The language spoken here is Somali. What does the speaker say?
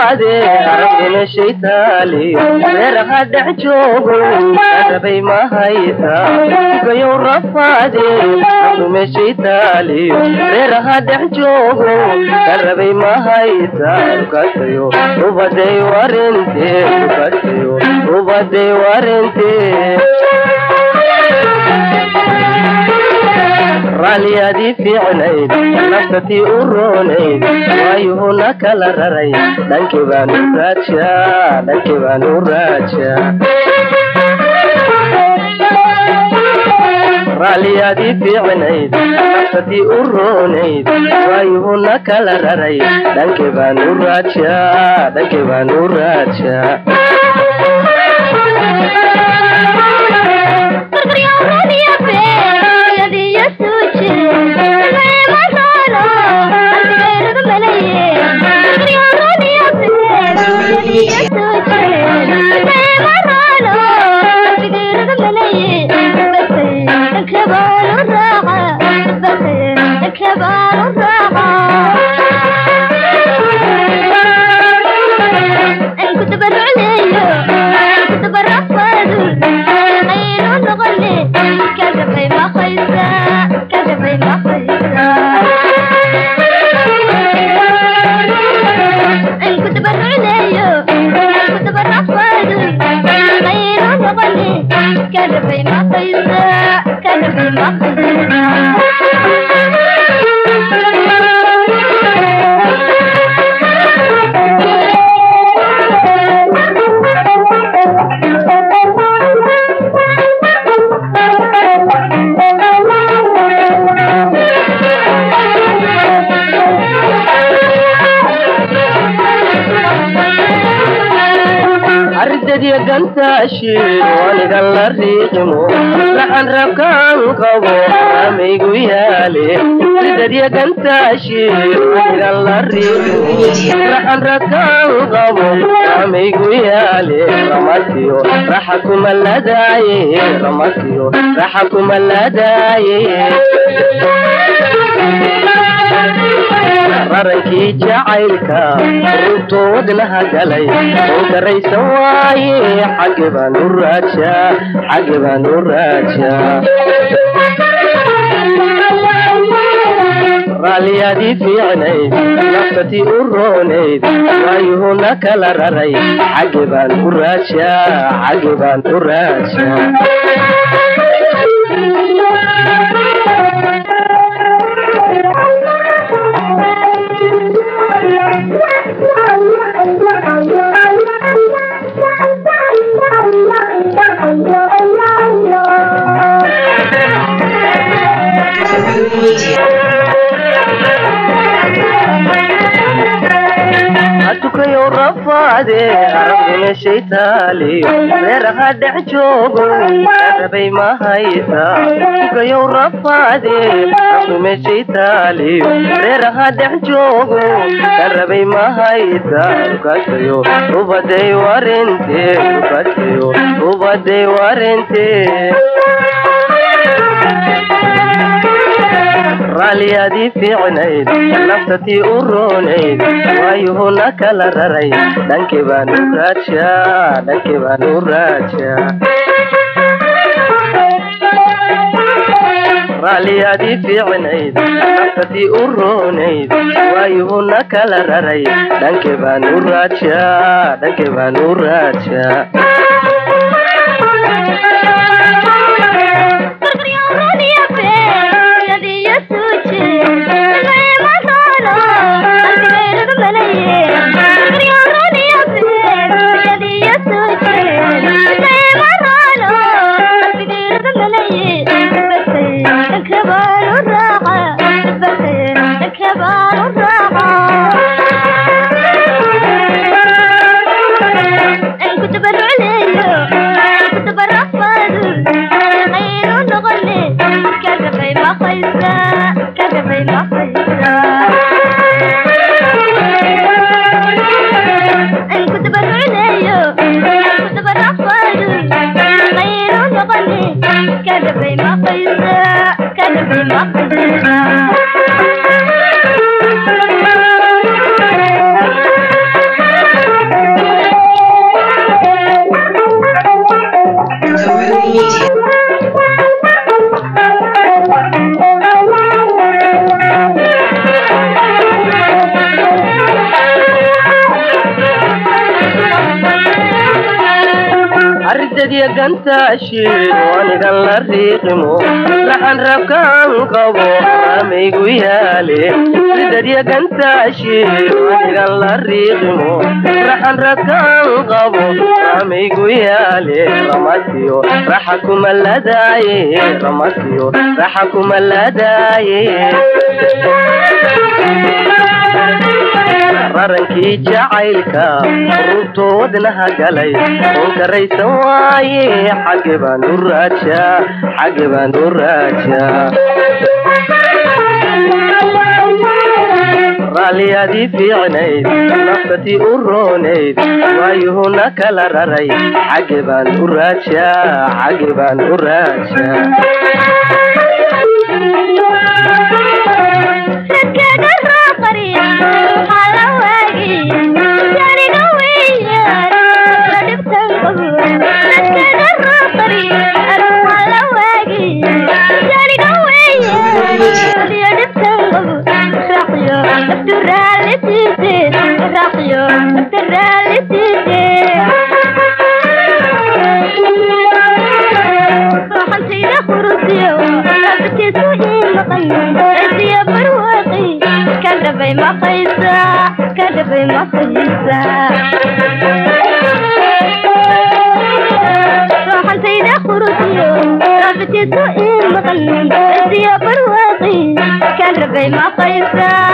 rafaade araguna shaytaaliyo reeraha dhex joogo arabay mahayta gayow rafaade araguna shaytaaliyo reeraha dhex joogo arabay mahayta ukasayo ubaday warinte ukasayo ubaday warinte raaliyadii fiicnayd naftatii u roonayd waayuhuna kala raray dhankii baanu raajaa dhankii baanu raajaa raaliyadii fiicnayd naftatii u roonayd waayuhuna kala raray dhankii baanu raajaa dhankii baanu raajaa ardadiya gantaashiid wanigan la riiqimo laxan rabkaan qabo amaygu yaale ardadiya gantaashiid wanigan la riiqimo laxan rabkaan qabo amaygu yaale ramasiyo raxa kuma ladaaye ramasiyo raxa kuma ladaaye rarankii jacaylka rugtoo wadnaha galay oo garaysan waaye xagge baan u raajaa xagge baan u raajaa raaliyadii fiicnayd naftatii u roonayd waayuhuna kala raray xagge baan u raajaa xagge baan u raajaa atukayo rafaade araguna shaytaaliyo reeraha dhex joogo arabay mahayta tukayo rafaade araguna shaytaaliyo reeraha dhex joogo arabay mahayta ukasayo ubaday warinte ukasayo ubaday warinte raaliyadii fiicnayd naftatii u roonayd waayuhuna kala raray dhankii baan u raajaa dhankii baan u raajaa raaliyadii fiicnayd naftatii u roonayd waayuhuna kala raray dhankii baan u raajaa dhankii baan u raajaa كنت برفض غير نغني كذا في مخ ridadiya gantaashi anigan la riiqimo laxan rabkaan qabo ramaygu yaale ridadiya gantaashi anigan la riiqimo laxan rabkaan qabo ramaygu yaale ramasiyo raxa kuma ladaaye ramasiyo raxa kuma ladaaye rarankii jacaylka rubtoodnaha galay unkaraysan waaye xagge baan u raajaa xagge baan u raajaa raalliyadii fiicnayd naftatii u roonayd waayuhuna kala raray xagge baan u raajaa xagge baan u raajaa kadhabay maqaysa kadhabay maqaysa sooxantayda qurudiyo raabitiisu ii maqan isiyo barwaaqi kadhabay maqaysa